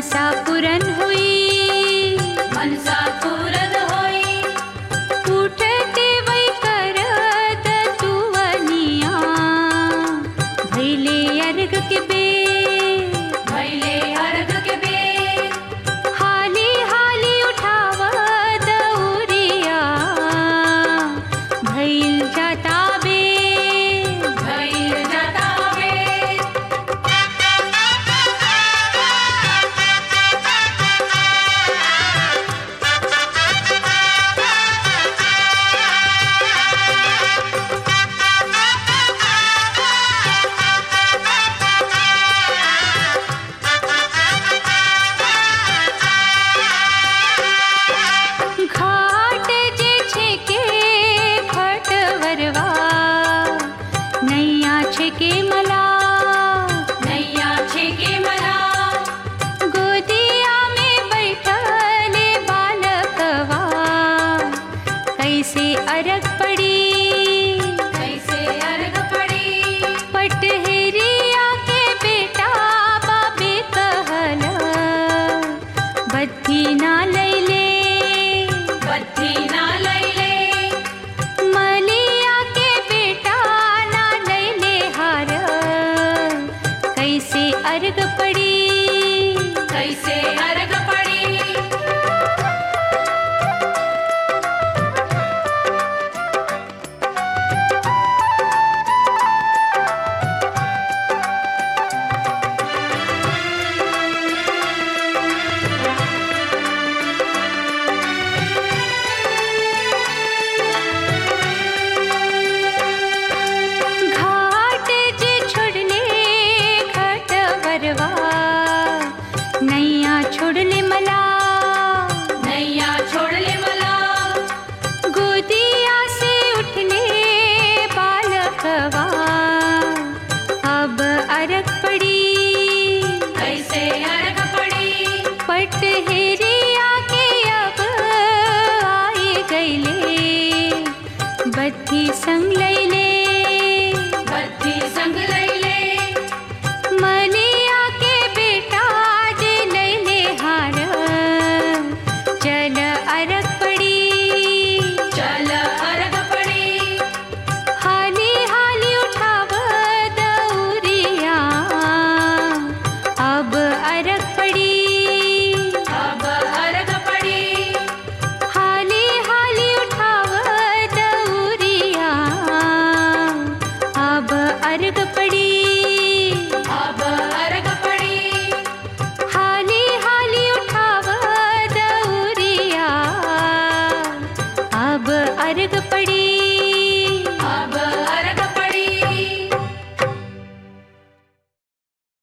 मनसा पुरन हुई मनसा पूरन होई उठते वै करत तुवनिया भैले अर्घ के बे भैले अर्घ के बेर हाली हाली उठाव दौरिया भैल जाता बे भैल जाता बेर घाट जे छेके खटवरवा नैया छेके मला नैया छेके मला गोदिया में बैठले बालकवा कैसे अरग पड़ी कैसे अर्घ पड़ी पटहरिया के बेटा बाबे कहल बत्ती ना लैले बत्ती ना लैले मलिया के बेटा ना लैले हार कैसे अर्घ पड़ी कैसे अर्घ पड़ी घाट जे छोड़ले खटवरवा नैया छोड़ले मला नैया छोड़ ले मला गोदिया से उठले बालकवा अब अरग पड़ी कैसे अर्घ पड़ी पट